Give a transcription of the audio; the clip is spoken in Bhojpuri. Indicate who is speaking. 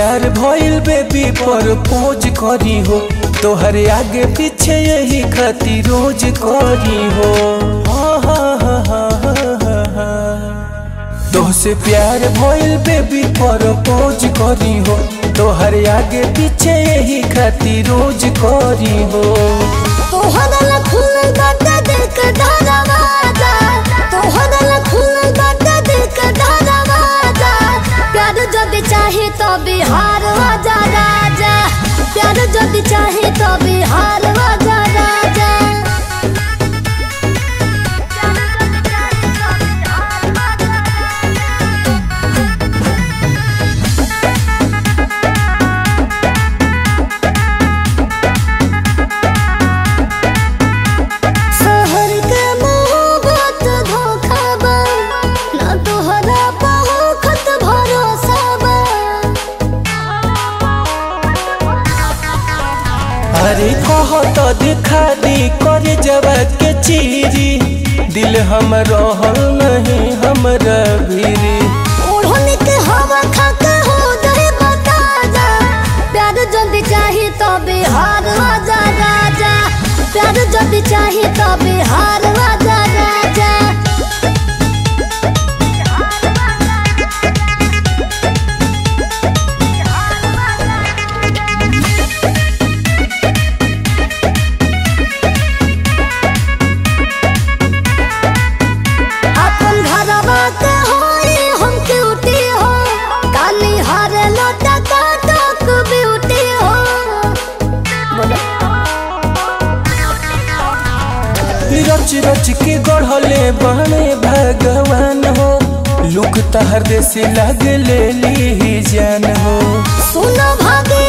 Speaker 1: प्यार भइल बेबी पर पोज करी हो तोहरे आगे पीछे यही खातिर रोज करी हो हा, हा, हा, हा, हा, हा। तोहसे प्यार भइल बेबी पर पोज करी हो तोहरे आगे पीछे यही खातिर रोज करी हो
Speaker 2: तोहरा ला खुलल बाटे दिल के दरवाजा तोहरा ला खुलल बाटे दिल के दरवाजा प्यार जब चाहे तो बिहार आजा राजा प्यार जब चाहे तो बिहार आजा राजा शहर के मोहब्बत धोखा बा ना तोहरा बहुत भरोसा बा
Speaker 1: अरे कह तो दिखा दी करे जवाब के चीरी दिल हम रहल नहीं हमरा भीरी
Speaker 2: ओढ़नी के हवा खा के हो जाए बता जा प्यार जब चाहे तो बिहार आजा राजा प्यार जब चाहे तो बिहार आजा राजा अपन घरवा के होई हम क्यूटी हो काली हर लोटा काटक ब्यूटी हो बोलो
Speaker 1: रच रच के गढ़ले बने भगवान हो लुक तहर से लग ले ली जान हो
Speaker 2: सुनो भागे